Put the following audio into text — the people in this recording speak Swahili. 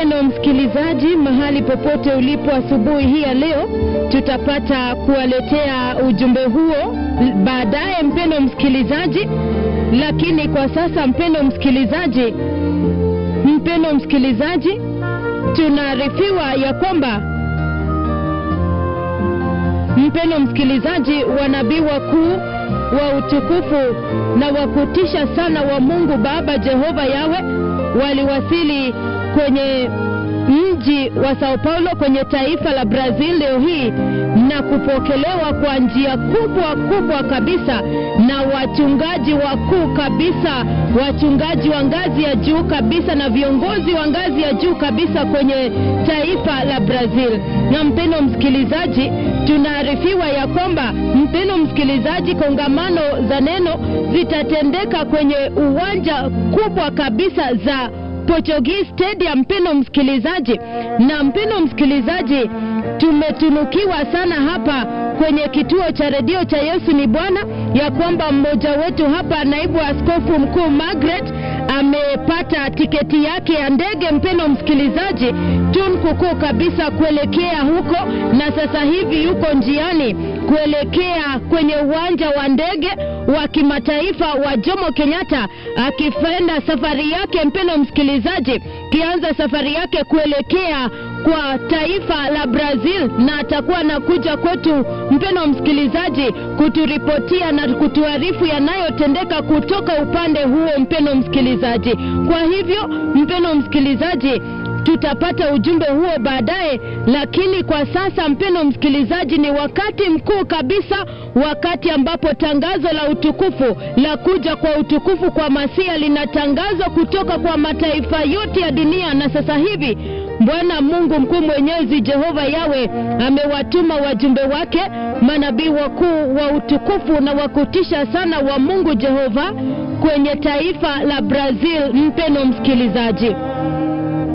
mpeno msikilizaji, mahali popote ulipo asubuhi hii ya leo, tutapata kuwaletea ujumbe huo baadaye, mpeno msikilizaji. Lakini kwa sasa, mpeno msikilizaji, mpeno msikilizaji, tunaarifiwa ya kwamba mpeno msikilizaji, wanabii wakuu wa utukufu na wa kutisha sana wa Mungu Baba Jehova Yawe waliwasili kwenye mji wa Sao Paulo kwenye taifa la Brazil leo hii na kupokelewa kwa njia kubwa kubwa kabisa na wachungaji wakuu kabisa, wachungaji wa ngazi ya juu kabisa na viongozi wa ngazi ya juu kabisa kwenye taifa la Brazil. Na mpeno msikilizaji, tunaarifiwa ya kwamba mpeno msikilizaji, kongamano za neno zitatendeka kwenye uwanja kubwa kabisa za Portuguese Stadium, mpeno msikilizaji. Na mpeno msikilizaji, tumetunukiwa sana hapa kwenye kituo cha redio cha Yesu ni Bwana ya kwamba mmoja wetu hapa, naibu askofu mkuu Margaret amepata tiketi yake ya ndege, mpeno msikilizaji, tunkukuu kabisa kuelekea huko, na sasa hivi yuko njiani kuelekea kwenye uwanja wa ndege wa kimataifa wa Jomo Kenyatta akifenda safari yake, mpeno msikilizaji, kianza safari yake kuelekea kwa taifa la Brazil, na atakuwa anakuja kwetu, mpeno msikilizaji, kuturipotia na kutuarifu yanayotendeka kutoka upande huo, mpeno msikilizaji. Kwa hivyo, mpeno msikilizaji tutapata ujumbe huo baadaye, lakini kwa sasa, mpeno msikilizaji, ni wakati mkuu kabisa, wakati ambapo tangazo la utukufu la kuja kwa utukufu kwa Masia linatangazwa kutoka kwa mataifa yote ya dunia, na sasa hivi Bwana Mungu mkuu mwenyezi Jehova Yawe amewatuma wajumbe wake manabii wakuu wa utukufu na wa kutisha sana wa Mungu Jehova kwenye taifa la Brazil, mpeno msikilizaji.